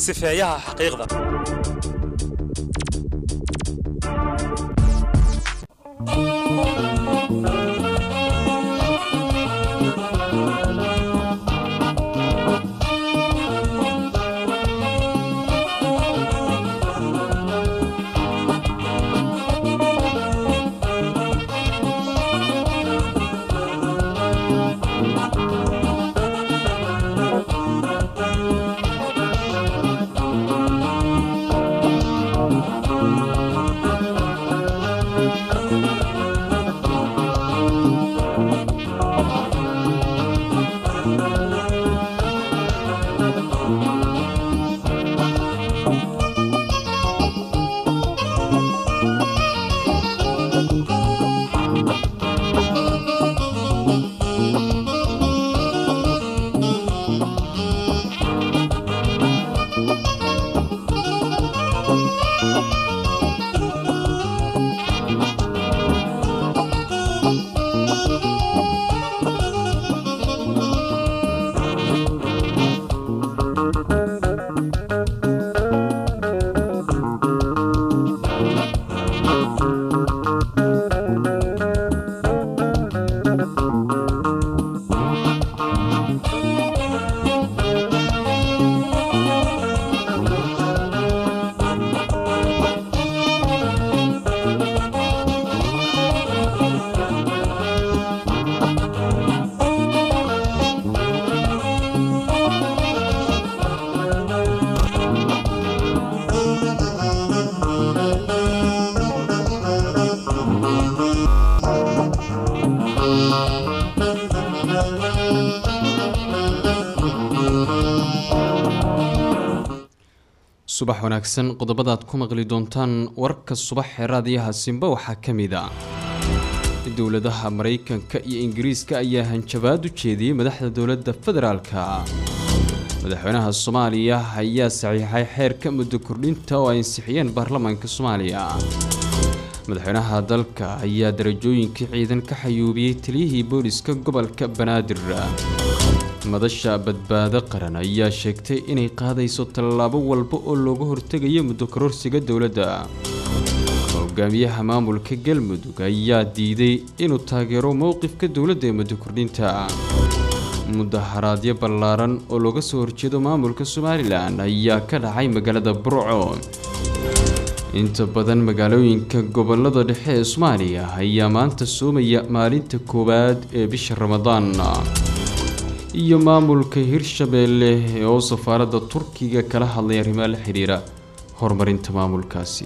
sifeeyaha xaqiiqda subax wanaagsan qodobadaad ku maqli doontaan warka subax ee raadiyaha simba waxaa ka mid a dowladaha maraykanka iyo ingiriiska ayaa hanjabaad u jeediyey madaxda dowladda federaalka madaxweynaha soomaaliya ayaa saxiixay xeerka muddo kordhinta oo ay ansixiyeen baarlamaanka soomaaliya madaxweynaha dalka ayaa darajooyinkii ciidan ka xayuubiyey taliyihii booliska gobolka banaadir madasha badbaado qaran ayaa sheegtay inay qaadayso tallaabo walba oo looga hortegayo muddo kororsiga dowladda hogaamiyaha maamulka galmudug ayaa diiday inuu taageero mowqifka dowladda ee muddo kordhinta mudaharaadyo ballaaran oo looga soo horjeedo maamulka somalilan ayaa ka dhacay magaalada burco inta badan magaalooyinka gobolada dhexe ee soomaaliya ayaa maanta soomaya maalinta koowaad ee bisha ramadaan iyo maamulka hirshabeelle oo safaaradda turkiga kala hadlay arrimaha la xidhiira horumarinta maamulkaasi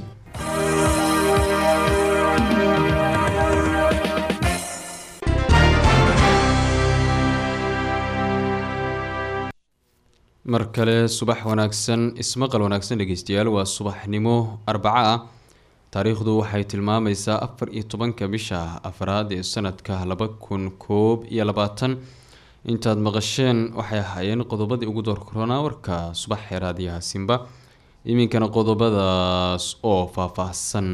mar kale subax wanaagsan ismaqal wanaagsan dhegeystayaal waa subaxnimo arbaco ah taariikhdu waxay tilmaamaysaa afar iyo tobanka bisha afraad ee sanadka laba kun koob iyo labaatan intaad maqasheen waxay ahaayeen qodobadii ugu door koronaa warka subax ee raadiyaha simba iminkana qodobadaas oo faahfaahsan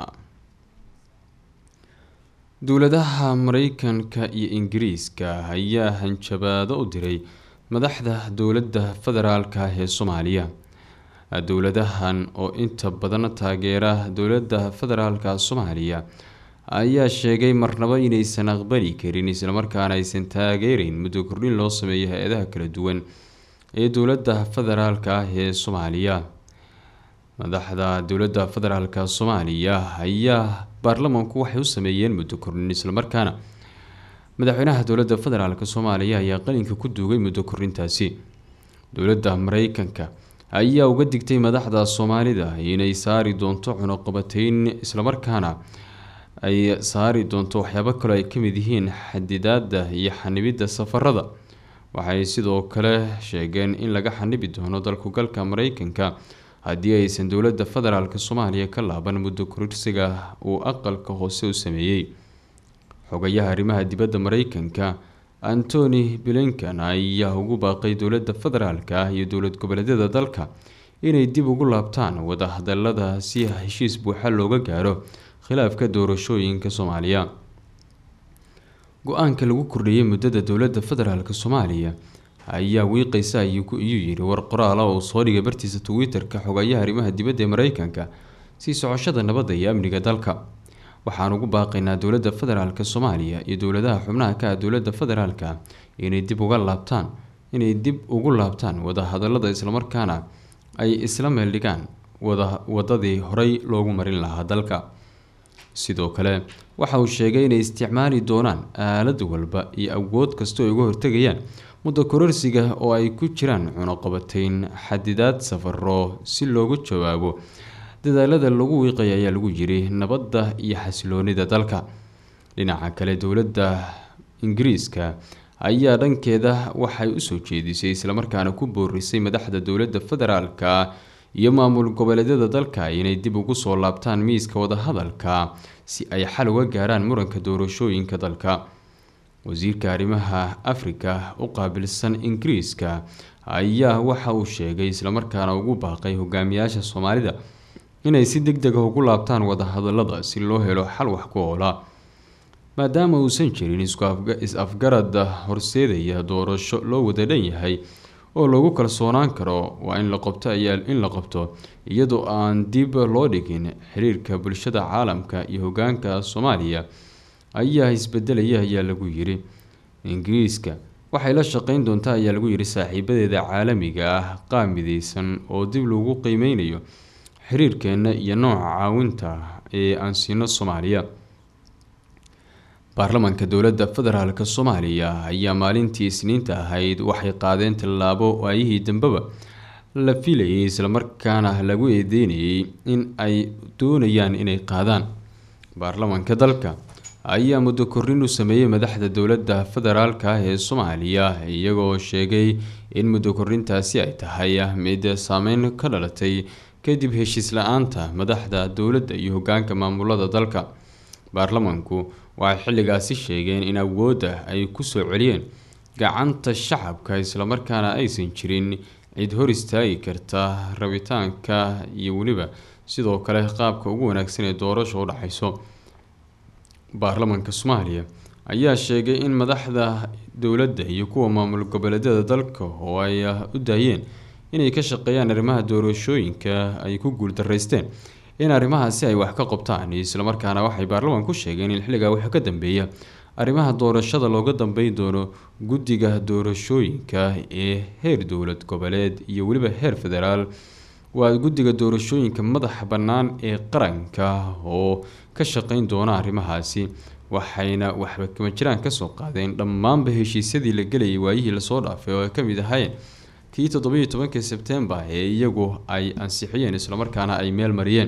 dowladaha mareykanka iyo ingiriiska ayaa hanjabaado u diray madaxda dowladda federaalka ee soomaaliya dowladahan oo inta badan taageera dowladda federaalka soomaaliya ayaa sheegay marnabo inaysan aqbali karin islamarkaana aysan taageereyn muddo kordhin loo sameeyo hay-adaha kala duwan ee dowladda federaalka ah ee soomaaliya madaxda dowladda federaalka soomaaliya ayaa baarlamanku waxay u sameeyeen muddo kordhin islamarkaana madaxweynaha dowladda federaalk soomaaliya ayaa qalinka ku duugay muddo kordhintaasi dowladda mareykanka ayaa uga digtay madaxda soomaalida inay saari doonto cunuqabateyn islamarkaana ay saari doonto waxyaabo kaloo ay kamid yihiin xadidaada iyo xanibidda safarada waxay sidoo kale sheegeen in laga xanibi doono dalkugalka mareykanka haddii aysan dowladda federaalk soomaaliya ka laaban muddo kororsiga uu aqalka hoose u sameeyey xogayaha arrimaha dibadda mareykanka antony blinkan ayaa ugu baaqay dowladda federaalka ah iyo dowlad goboleedyada dalka inay dib ugu laabtaan wadahadalada si heshiis buuxa looga gaaro khilaafka doorashooyinka soomaaliya go-aanka lagu kordhiyey muddada dowladda federaalk soomaaliya ayaa wiiqaysa ayuu yidhi war qoraala oo soo dhigay bartiisa twitter-ka xogayaha arrimaha dibadda ee mareykanka sii socoshada nabadda iyo amniga dalka waxaan ugu baaqaynaa dowladda federaalk soomaaliya iyo dowladaha xubnaha ka ah dowladda federaalka inay dib uga laabtaan inay dib ugu laabtaan wadahadalada islamarkaana ay isla meeldhigaan wada wadadii horey loogu marin lahaa dalka sidoo kale waxa uu sheegay inay isticmaali doonaan aalad walba iyo awood kastoo ay uga hortegayaan muddo kororsiga oo ay ku jiraan cunuqabateyn xadidaad safaro si loogu jawaabo dadaalada lagu wiiqaya ayaa lagu yiri nabadda iyo xasiloonida dalka dhinaca kale dowladda ingiriiska ayaa dhankeeda waxay usoo jeedisay islamarkaana ku boorisay madaxda dowladda federaalka iyo maamul goboleedyada dalka inay dib ugu soo laabtaan miiska wadahadalka si ay xal uga gaaraan muranka doorashooyinka dalka wasiirka arrimaha afrika u qaabilsan ingiriiska ayaa waxa uu sheegay islamarkaana ugu baaqay hogaamiyaasha soomaalida inay si deg deg ah ugu laabtaan wadahadalada si loo helo xal wax ku oola maadaama uusan jirin is-afgarad horseedaya doorasho loo wada dhan yahay oo lagu kalsoonaan karo waa in la qabto ayaa in la qabto iyadoo aan dib loo dhigin xiriirka bulshada caalamka iyo hogaanka soomaaliya ayaa isbedelaya ayaa lagu yiri ingiriiska waxay la shaqeyn doontaa ayaa lagu yiri saaxiibadeeda caalamiga ah qaab mideysan oo dib lagu qiimeynayo xiriirkeena iyo nooca caawinta ee aan siino soomaaliya baarlamaanka dowladda federaalk soomaaliya ayaa maalintii isniinta ahayd waxay qaadeen tallaabo waayihii dambeba la filayay islamarkaana lagu eedeynayay in ay doonayaan inay qaadaan baarlamaanka dalka ayaa muddo korrin u sameeyey madaxda dowladda federaalk ah ee soomaaliya iyagoo sheegay in muddo korrintaasi ay tahay mid saameyn ka dhalatay kadib heshiis la-aanta madaxda dowladda iyo hogaanka maamulada dalka baarlamaanku waxay xilligaasi sheegeen in awoodda ay kusoo celiyeen gacanta shacabka islamarkaana aysan jirin cid hor istaagi karta rabitaanka iyo weliba sidoo kale qaabka ugu wanaagsan ee doorasha u dhexayso baarlamaanka soomaaliya ayaa sheegay in madaxda dowladda iyo kuwa maamul goboleedyada dalka oo ay u daayeen inay ka shaqeeyaan arrimaha doorashooyinka ay ku guuldaraysteen in arrimahaasi ay wax ka qabtaan islamarkaana waxay baarlamaanku sheegeen in xilligaa waxa ka dambeeya arrimaha doorashada looga dambeyn doono guddiga doorashooyinka ee heer dowlad goboleed iyo weliba heer federaal waa guddiga doorashooyinka madaxa bannaan ee qaranka oo ka shaqeyn doona arrimahaasi waxayna waxba kama jiraan kasoo qaadeen dhammaanba heshiisyadii la gelayay waayihii lasoo dhaafay oo ay ka mid ahaayeen kii toddobiiyo tobankii sebtembar ee iyagu ay ansixiyeen islamarkaana ay meel mariyeen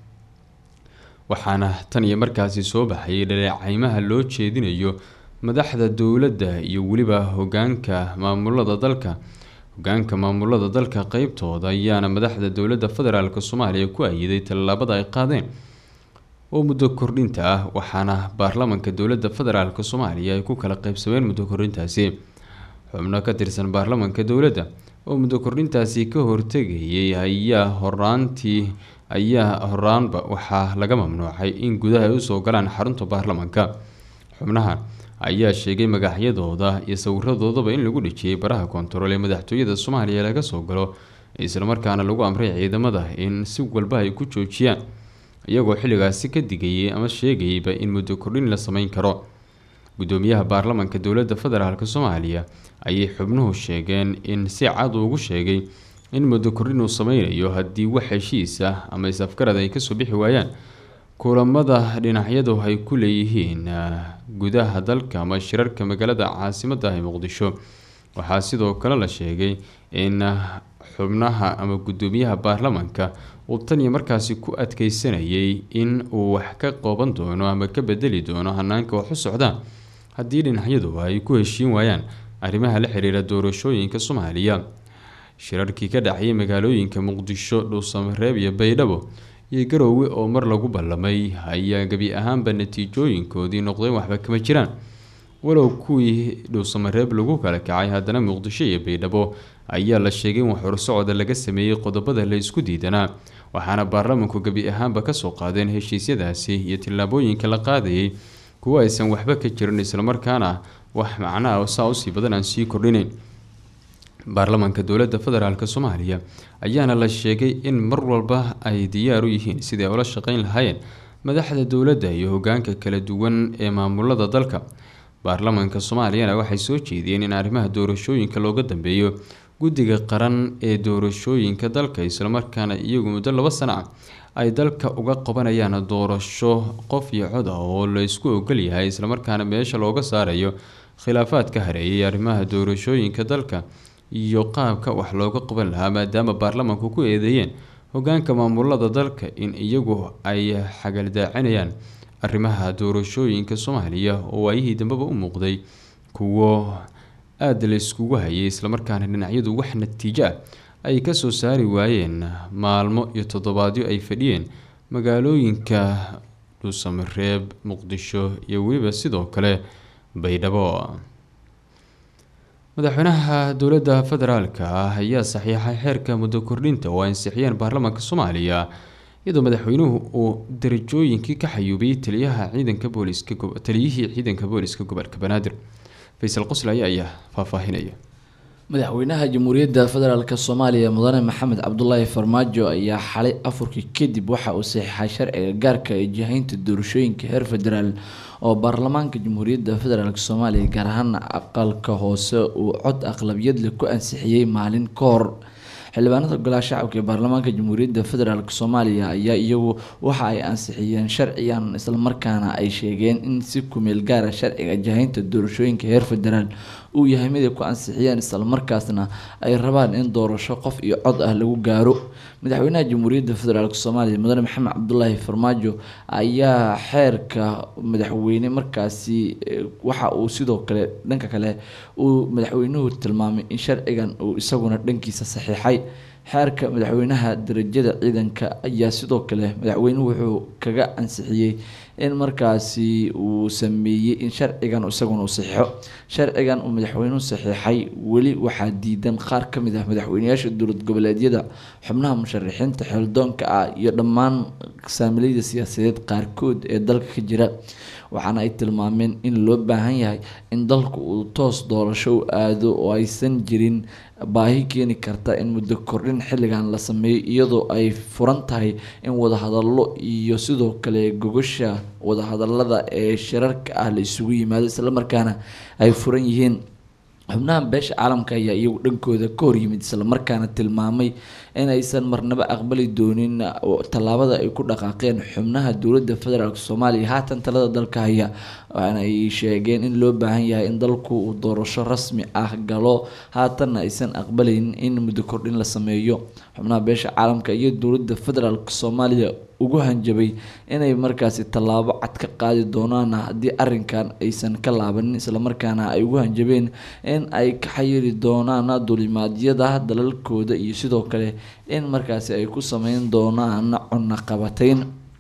waxaana tan iyo markaasi soo baxayay dhaleeceymaha loo jeedinayo madaxda dowladda iyo weliba hogaanka maamulada dalka hogaanka maamulada dalka qeybtooda ayaana madaxda dowladda federaalk soomaaliya ku ayiday tallaabada ay qaadeen oo muddo kordhinta ah waxaana baarlamaanka dowladda federaalk soomaaliya ay ku kala qeybsameen muddo kordhintaasi xubno ka tirsan baarlamaanka dowladda oo muddo kordhintaasi ka hortegayay ayaa horaantii ayaa horaanba waxaa laga mamnuucay in gudaha ay usoo galaan xarunta baarlamaanka xubnahan ayaa sheegay magacyadooda iyo sawiradoodaba in lagu dhejiyay baraha koontarool ee madaxtooyada soomaaliya laga soo galo islamarkaana lagu amray ciidamada in si walba ay ku joojiyaan iyagoo xilligaasi ka digayay ama sheegayayba in muddo kordhin la sameyn karo gudoomiyaha baarlamaanka dowladda federaalk soomaaliya ayay xubnuhu sheegeen in si cad ugu sheegay in muddo kordhin uu sameynayo haddii wax heshiis ah ama is-afgarad ay kasoo bixi waayaan kulamada dhinacyadu ay ku leeyihiin gudaha dalka ama shirarka magaalada caasimadda ah ee muqdisho waxaa sidoo kale la sheegay in xubnaha ama gudoomiyaha baarlamaanka uu tan iyo markaasi ku adkeysanayay in uu wax ka qooban doono ama ka bedeli doono hanaanka wax u socdaan haddii dhinacyadu ay ku heshiin waayaan arrimaha la xiriira doorashooyinka soomaaliya shirarkii ka dhacayay magaalooyinka muqdisho dhuusamareeb iyo baydhabo iyo garoowe oo mar lagu ballamay ayaa gebi ahaanba natiijooyinkoodii noqdeen waxba kama jiraan walow kuwii dhuusamareeb lagu kala kacay haddana muqdisho iyo baydhabo ayaa la sheegay in waxhorsocda laga sameeyey qodobada la isku diidanaa waxaana baarlamanku gebi ahaanba kasoo qaadeen heshiisyadaasi iyo tillaabooyinka la qaadayay kuwo aysan waxba ka jirin islamarkaana wax macnaha saa usii badan aan sii kordhinayn baarlamaanka dowladda federaalk soomaaliya ayaana la sheegay in mar walba ay diyaar u yihiin sidii ay ula shaqeyn lahaayeen madaxda dowladda iyo hogaanka kala duwan ee maamulada dalka baarlamaanka soomaaliyana waxay soo jeediyeen in arrimaha doorashooyinka looga dambeeyo guddiga qaran ee doorashooyinka dalka islamarkaana iyagu muddo laba sano ah ay dalka uga qabanayaan doorasho qof iyo cod ah oo la isku ogol yahay islamarkaana meesha looga saarayo khilaafaad ka hareeyay arrimaha doorashooyinka dalka iyo qaabka wax looga qaban lahaa maadaama baarlamaanku ku eedeeyeen hogaanka maamulada dalka in iyagu ay xagaldaacinayaan arrimaha doorashooyinka soomaaliya oo waayihii dambeba u muuqday kuwo aada la iskugu hayay islamarkaana dhinacyadu wax natiijo ah ay kasoo saari waayeen maalmo iyo toddobaadyo ay fadhiyeen magaalooyinka dhuusamareeb muqdisho iyo weliba sidoo kale baydhabo madaxweynaha dowladda federaalka ah ayaa saxiixay xeerka muddo kordhinta oo ansixiyeen baarlamaanka soomaaliya iyadoo madaxweynuhu uu darajooyinkii ka xayuubiyey taliyaha ciidanka booliska taliyihii ciidanka booliska gobolka banaadir faysal qoslaya ayaa faahfaahinaya madaxweynaha jamhuuriyadda federaalk soomaaliya mudane maxamed cabdulaahi farmaajo ayaa xalay afurkii kadib waxa uu saxiixay sharciga gaarka ee jihaynta doorashooyinka heer federaal oo baarlamaanka jamhuuriyadda federaalk soomaaliya gaar ahaan aqalka hoose uu cod aqlabiyadle ku ansixiyey maalin ka hor xildhibaanada golaha shacabka ee baarlamaanka jamhuuriyadda federaalk soomaaliya ayaa iyagu waxa ay ansixiyeen sharcigan islamarkaana ay sheegeen in si kumeel gaara sharciga jahaynta doorashooyinka heer federaal uu yahay mid ay ku ansixiyeen islamarkaasna ay rabaan in doorasho qof iyo cod ah lagu gaaro madaxweynaha jamhuuriyadda federaalk soomaaliya mudane maxamed cabdulaahi farmaajo ayaa xeerka madaxweyne markaasi waxa uu sidoo kale dhanka kale uu madaxweynuhu tilmaamay in sharcigan uu isaguna dhankiisa saxiixay xeerka madaxweynaha darajada ciidanka ayaa sidoo kale madaxweynuhu wuxuu kaga ansixiyey in markaasi uu sameeyey in sharcigan isaguna uu saxiixo sharcigan uu madaxweynuhu saxiixay weli waxaa diidan qaar ka mid ah madaxweyneyaasha dowlad goboleedyada xubnaha musharaxiinta xeeldoonka ah iyo dhammaan saamilayda siyaasadeed qaarkood ee dalka ka jira waxaana ay tilmaameen in loo baahan yahay in dalku uu toos doorasho u aado oo aysan jirin baahi keeni karta in muddo kordhin xilligan la sameeyo iyadoo ay furan tahay in wadahadallo iyo sidoo kale gogosha wadahadalada ee shirarka ah la isugu yimaado islamarkaana ay furan yihiin xubnaha beesha caalamka ayaa iyagu dhankooda ka hor yimid islamarkaana tilmaamay in aysan marnabo aqbali doonin tallaabada ay ku dhaqaaqeen xubnaha dowladda federaalk soomaaliya haatan talada dalka haya waxaana ay sheegeen in loo baahan yahay in dalku uu doorasho rasmi ah galo haatanna aysan aqbalayn in muddo kordhin la sameeyo xubnaha beesha caalamka iyo dowladda federaalk soomaaliya ugu hanjabay inay markaasi tallaabo cad ka qaadi doonaan haddii arrinkan aysan ka laabanin islamarkaana ay ugu hanjabeen in ay ka xayiri doonaan dulimaadyada dalalkooda iyo sidoo kale in markaasi ay ku sameyn doonaan cunaqabatayn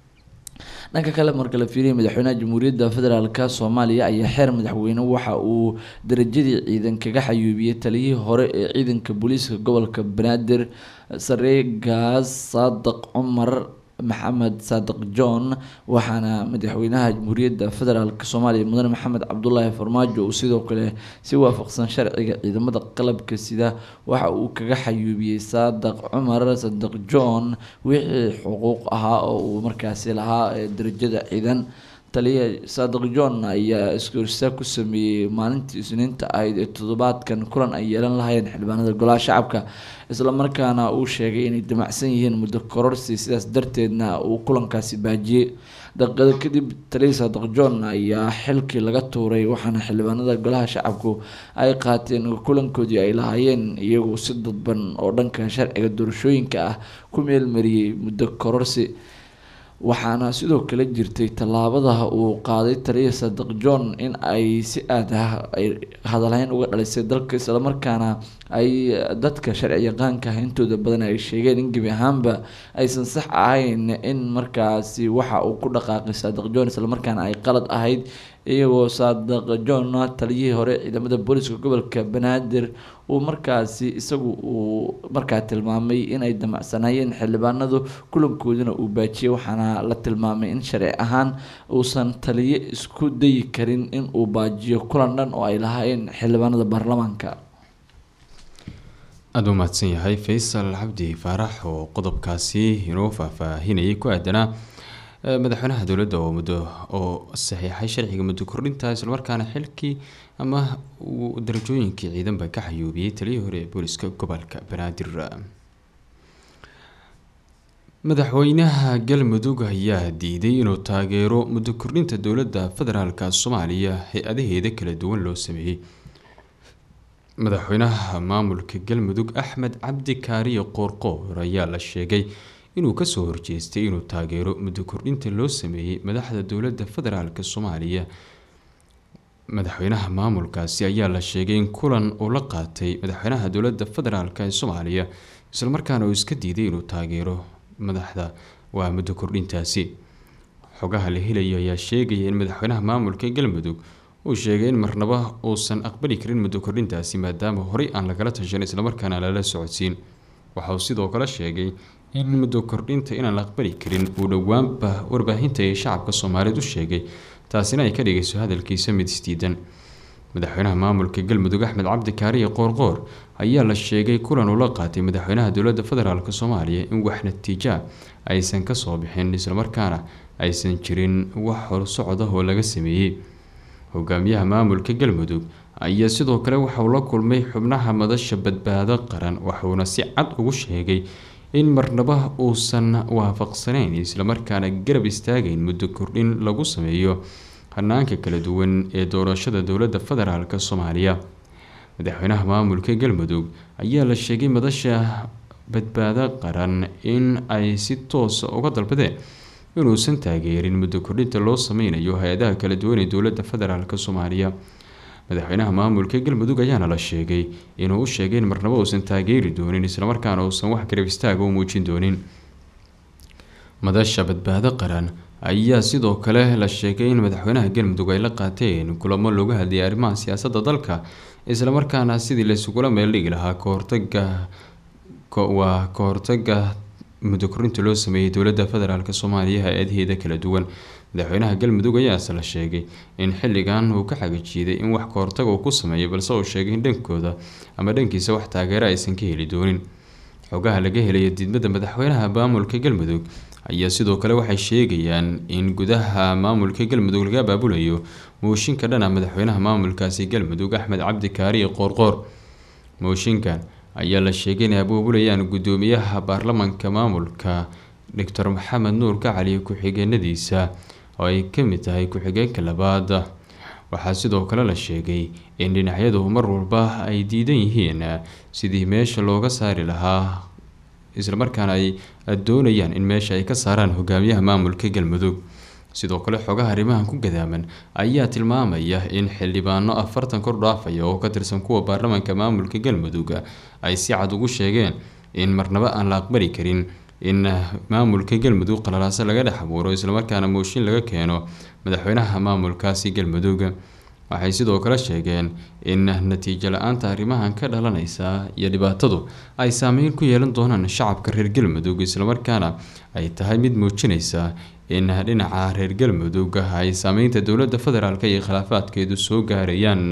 dhanka kale marka la fiiriyay madaxweynaha jamhuuriyadda federaalk soomaaliya ayaa xeer madaxweyne waxa uu darajadii ciidan kaga xayuubiyey taliyihii hore ee ciidanka booliiska gobolka banaadir sareegaas saadiq cumar maxamed saadiq john waxaana madaxweynaha jamhuuriyadda federaalk soomaaliya mudane maxamed cabdulaahi farmaajo uu sidoo kale si waafaqsan sharciga ciidamada qalabka sida waxa uu kaga xayuubiyey saadiq cumar saadiq john wixii xuquuq ahaa oo uu markaasi lahaa darajada ciidan taliya saadiq john ayaa iskorsaa ku sameeyey maalintii isniinta ahayd ee toddobaadkan kulan ay yeelan lahayeen xildhibaanada golaha shacabka islamarkaana uu sheegay inay damacsan yihiin muddo kororsi sidaas darteedna uu kulankaasi baajiyey daqiiqado kadib taliya saadiq john ayaa xilkii laga tuuray waxaana xildhibaanada golaha shacabku ay qaateen kulankoodii ay lahaayeen iyagu si dadban oo dhanka sharciga doorashooyinka ah ku meelmariyey muddo kororsi waxaana sidoo kale jirtay tallaabada uu qaaday taliya saadiq john in ay si aad ah ay hadalhayn uga dhalisay dalka islamarkaana ay dadka sharci yaqaanka ah intooda badan ay sheegeen in gebi ahaanba aysan sax ahayn in markaasi waxa uu ku dhaqaaqay saadiq john islamarkaana ay qalad ahayd iyagoo saadiq john taliyihii hore ciidamada booliska gobolka banaadir uu markaasi isagu uu markaa tilmaamay inay damacsanayeen xildhibaanadu kulankooduna uu baajiyay waxaana la tilmaamay in sharci ahaan uusan taliye isku dayi karin in uu baajiyo kulan dhan oo ay lahaayeen xildhibaanada baarlamaanka aada u mahadsan yahay faysal cabdi faarax oo qodobkaasi inoo faahfaahinayay ku aadanaa madaxweynaha dowladda oo muddo oo saxiixay sharciga muddo kordhinta islamarkaana xilkii ama uu darajooyinkii ciidanba ka xayuubiyey taliyii hore ee booliska gobolka banaadir madaxweynaha galmudug ayaa diiday inuu taageero muddo kordhinta dowladda federaalka soomaaliya hay-adaheeda kala duwan loo sameeyey madaxweynaha maamulka galmudug axmed cabdi kaariye qoorqoor ayaa la sheegay inuu kasoo horjeestay inuu taageero muddo kordhinta loo sameeyey madaxda dowladda federaalk soomaaliya madaxweynaha maamulkaasi ayaa la sheegay in kulan uu la qaatay madaxweynaha dowladda federaalk ee soomaaliya islamarkaana uu iska diiday inuu taageero madaxda waa muddo kordhintaasi xogaha la helayo ayaa sheegaya in madaxweynaha maamulka galmudug uu sheegay in marnaba uusan aqbali karin muddo kordhintaasi maadaama horey aan lagala tashan islamarkaana lala socodsiin waxa uu sidoo kale sheegay in muddo kordhinta inaan la aqbali karin uu dhowaanba warbaahinta ee shacabka soomaaliyeed u sheegay taasina ay ka dhigayso hadalkiisa mid isdiidan madaxweynaha maamulka galmudug axmed cabdi kaariye qoorqoor ayaa la sheegay kulan uu la qaatay madaxweynaha dowladda federaalk soomaaliya in wax natiija aysan kasoo bixin islamarkaana aysan jirin wax horsocod ah oo laga sameeyey hogaamiyaha maamulka galmudug ayaa sidoo kale waxauu la kulmay xubnaha madasha badbaado qaran waxuuna si cad ugu sheegay in marnaba uusan waafaqsaneyn islamarkaana garab istaagayn muddo kordhin lagu sameeyo hanaanka kala duwan ee doorashada dowladda federaalk soomaaliya madaxweynaha maamulka galmudug ayaa la sheegay madasha badbaado qaran in ay si toosa uga dalbadeen inuusan taageerin muddo kordhinta loo sameynayo hay-adaha kala duwan ee dowladda federaalk soomaaliya madaxweynaha maamulka galmudug ayaana la sheegay inuu u sheegay in marnabo uusan taageeri doonin islamarkaana uusan wax garab istaaga u muujin doonin madasha badbaado qaran ayaa sidoo kale la sheegay in madaxweynaha galmudug ay la qaateen kulamo looga hadlayay arrimaha siyaasadda dalka islamarkaana sidii laysugula meeldhigi lahaa kahortaga waa ka hortaga muddo kordhinta loo sameeyey dowladda federaalk soomaaliya hay-adaheeda kala duwan madaxweynaha galmudug ayaase la sheegay in xilligan uu ka xagajiiday in wax kahortaga uu ku sameeyo balse uu sheegay in dhankooda ama dhankiisa wax taageero aysan ka heli doonin xogaha laga helaya diidmada madaxweynaha maamulka galmudug ayaa sidoo kale waxay sheegayaan in gudaha maamulka galmudug laga abaabulayo mooshinka dhana madaxweynaha maamulkaasi galmudug axmed cabdi kaariye qoorqoor mooshinkan ayaa la sheegay inay abaabulayaan guddoomiyaha baarlamanka maamulka doctor maxamed nuur gacali ku-xigeenadiisa oo ay kamid tahay ku-xigeenka labaad waxaa sidoo kale la sheegay in dhinacyadu mar walba ay diidan yihiin sidii meesha looga saari lahaa islamarkaana ay doonayaan in meesha ay ka saaraan hogaamiyaha maamulka galmudug sidoo kale xogaha arrimahan ku gadaaman ayaa tilmaamaya in xildhibaano afartan kor dhaafaya oo ka tirsan kuwa baarlamaanka maamulka galmudug ay si cad ugu sheegeen in marnabo aan la aqbali karin in maamulka galmudug qalalaaso laga dhex abuuro islamarkaana mooshin laga keeno madaxweynaha maamulkaasi galmudug waxay sidoo kale sheegeen in natiijo la-aanta arrimahan ka dhalanaysa iyo dhibaatadu ay saameyn ku yeelan doonaan shacabka reer galmudug islamarkaana ay tahay mid muujinaysa in dhinaca reer galmudug ay saameynta dowladda federaalk iyo khilaafaadkeedu soo gaarayaan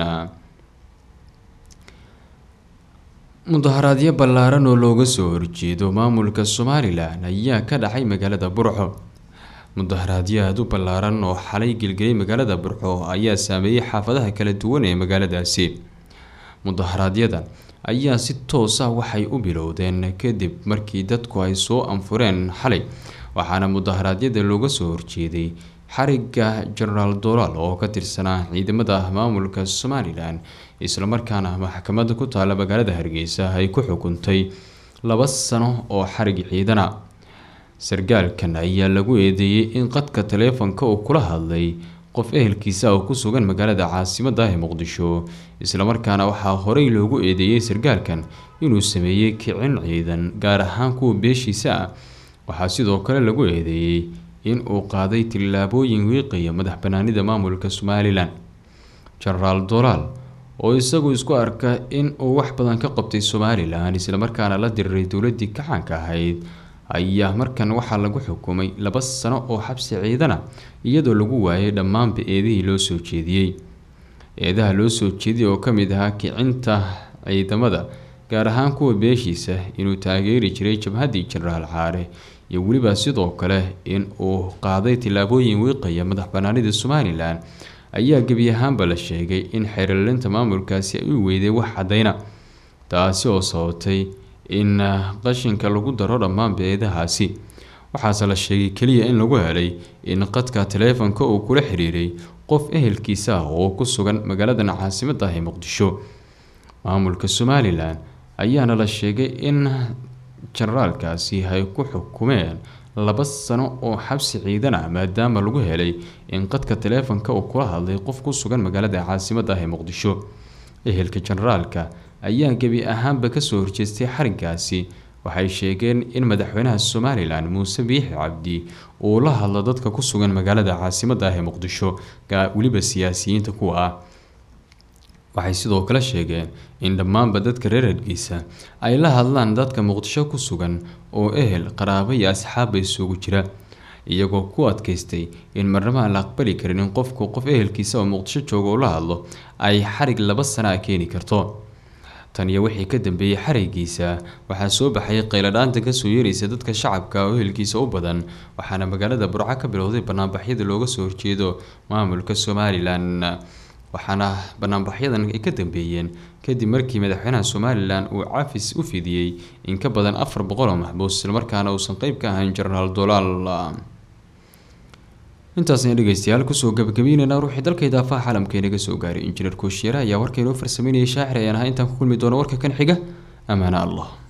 mudaharaadyo ballaaran oo looga soo horjeedo maamulka somalilan ayaa ka dhacay magaalada burco mudaharaadyo aada u ballaaran oo xalay gelgelay magaalada burco ayaa saameeyey xaafadaha kala duwan ee magaaladaasi mudaharaadyada ayaa si toos ah waxay u bilowdeen kadib markii dadku ay soo anfureen xalay waxaana mudaharaadyada looga soo horjeeday xariga genaraal dolaal oo ka tirsanaa ciidamada maamulka somalilan islamarkaana maxkamada ku taala magaalada hargeysa ay ku xukuntay laba sano oo xarig ciidana sargaalkan ayaa lagu eedeeyey in qadka taleefonka uu kula hadlay qof ehelkiisa oo ku sugan magaalada caasimada ee muqdisho islamarkaana waxaa horey loogu eedeeyey sargaalkan inuu sameeyey kicin ciidan gaar ahaan kuwa beeshiisa ah waxaa sidoo kale lagu eedeeyey in uu qaaday tillaabooyin wiiqaya madax banaanida maamulka somalilan genaraal dolaal oo isagu isku arka in uu wax badan ka qabtay somalilan islamarkaana la diriray dowladii kacaanka ahayd ayaa markan waxaa lagu xukumay laba sano oo xabsi ciidana iyadoo lagu waayay dhammaanba eedihii loo soo jeediyey eedaha loo soo jeediyay oo kamid ahaa kicinta ciidamada gaar ahaan kuwa beeshiisa inuu taageeri jiray jabhaddii jenaraal caare iyo weliba sidoo kale in uu qaaday tillaabooyin wiiqaya madax banaanida somalilan ayaa gebi ahaanba la sheegay in xeerlinta maamulkaasi ay u weyday wax cadayna taasi oo sababtay in qashinka lagu daro dhammaan beedahaasi waxaase la sheegay keliya in lagu helay in qadka taleefanka uu kula xiriiray qof ehelkiisa ah oo ku sugan magaaladan caasimadda ah ee muqdisho maamulka somalilan ayaana la sheegay in jenaraalkaasi ay ku xukumeen laba sano oo xabsi ciidan ah maadaama lagu helay in qadka taleefanka uu kula hadlay qof ku sugan magaalada caasimadda ah ee muqdisho ehelka jenaraalka ayaa gebi ahaanba kasoo horjeestay xarinkaasi waxay sheegeen in madaxweynaha somalilan muuse biixi cabdi uu la hadlo dadka ku sugan magaalada caasimadda ah ee muqdisho weliba siyaasiyiinta kuwa ah waxay sidoo kale sheegeen in dhammaanba dadka reer hargeysa ay la hadlaan dadka muqdisho ku sugan oo ehel qaraabo iyo asxaabba isugu jira iyagoo ku adkaystay in marnaba aan la aqbali karin in qofku qof ehelkiisa oo muqdisho jooga uu la hadlo ay xarig laba sana a keeni karto tan iyo wixii ka dambeeyey xarigiisa waxaa soo baxay qayladhaanta kasoo yeeraysa dadka shacabka oo ehelkiisa u badan waxaana magaalada burco ka bilowday banaanbaxyada looga soo horjeedo maamulka somalilan waxaana banaanbaxyadan ay ka dambeeyeen kadib markii madaxweynaha somalilan uu cafis u fidiyey in ka badan afar boqol oo maxbuus islamarkaana uusan qeyb ka ahayn jenaraal dolaal intaasna dhegeystayaal kusoo gabagabeynayna ruuxii dalka idaafaha caalamka inaga soo gaaray injineer kooshiyeere ayaa warka inoo farsameynayay shaacir ayaan ahaa intaan ku kulmi doono warka kan xiga amaana allah